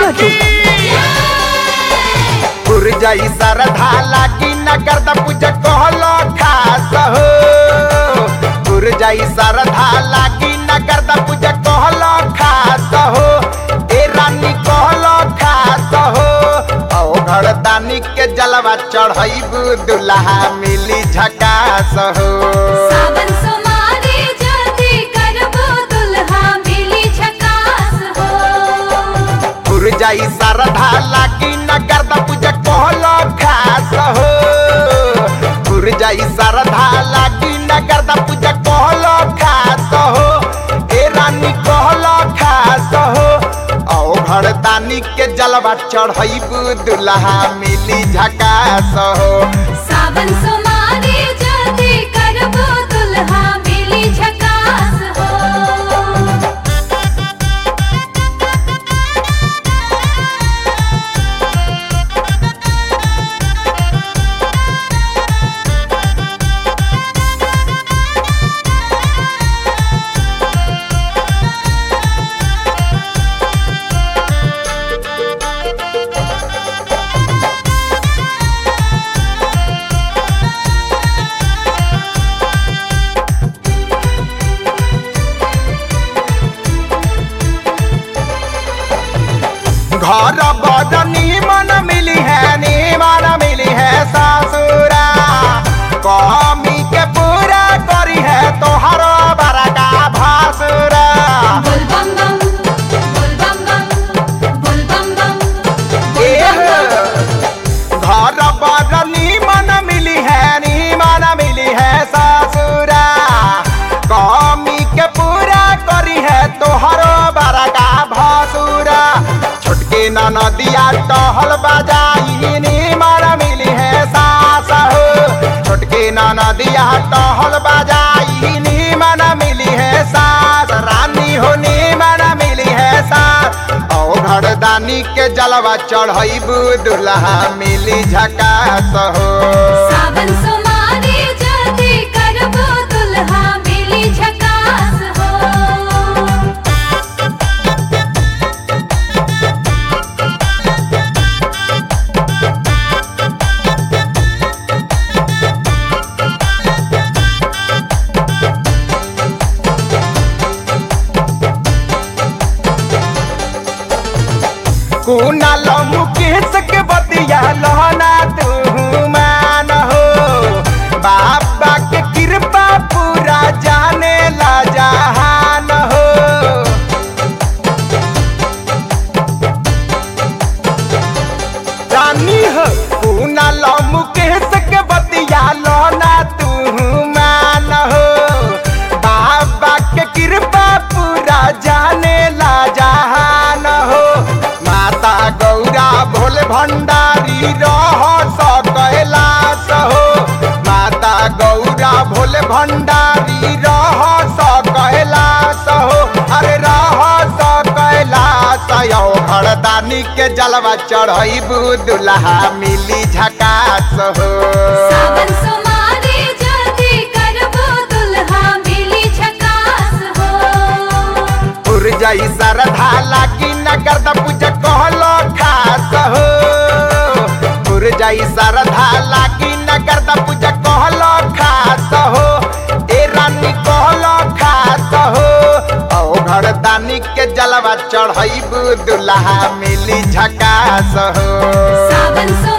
की पुर जाई सरधा लागी नगर द पूजा कहलो खास हो पुर जाई सरधा लागी नगर द पूजा कहलो खास हो ए रानी कहलो खास हो औ घरदानी के जलवा चढ़ैबू दुल्हा मिली झकास हो सावन सोमारी जल्दी करबो दुल्हा मिली झकास हो पुर जाई सरधा लागी नगर द पूजा कहलो खास हो पुर जाई सरधा लागी नगर द पूजा कहलो खास हो ए रानी कहलो खास हो औ घरदानी के जलवा चढ़ैबू दुल्हा मिली झकास हो सावन सोमारी जल्दी करबो दुल्हा मिली झकास हो घर बड़ नीमन मिली है नीमन मिली है ससुरा कमी के पूरा करी है तोहर बड़का भासुरा बोल बम बम बोल बम बम बोल बम बम बोल एह, बम बम घर बड़ नीमन मिली है नीमन मिली है ससुरा कमी के पूरा करी है तोहर बड़का भासुरा छोटके नदिया टहल बजाई नीमन मिली है सास हो छोटके नदिया टहल बजाई नीमन मिली है सास रानी हो नीमन मिली है सास औ घरदानी के जलवा चढ़ैबू दुल्हा मिली झकास हो सावन सोमारी जल्दी करबो दुल्हा मिली झकास हो कुना लमु केस के बतिया लहना तू मान हो बाबा के कृपा पूरा जाने ला जहान हो रानी हो कुना लमु केस के बतिया लहना तू मान हो बाबा के कृपा पूरा जाने ला जहान हो माता गौरा भोले भंडारी रह कैलाश हो माता गौरा भोले भंडारी रह कैलाश हो अरे रह कैलाश यौ घरदानी के जलवा चढ़ैबू दुल्हा मिली झकास हो सावन सोमारी जल्दी करबो दुल्हा मिली झकास हो पुर जाई सरधा लागी नगर द पूजा कहलो खास हो पुर जाई सरधा लागी नगर द पूजा कहलो खास हो ए रानी कहलो खास हो औ घरदानी के जलवा चढ़ैबू दुल्हा मिली झकास हो सावन सो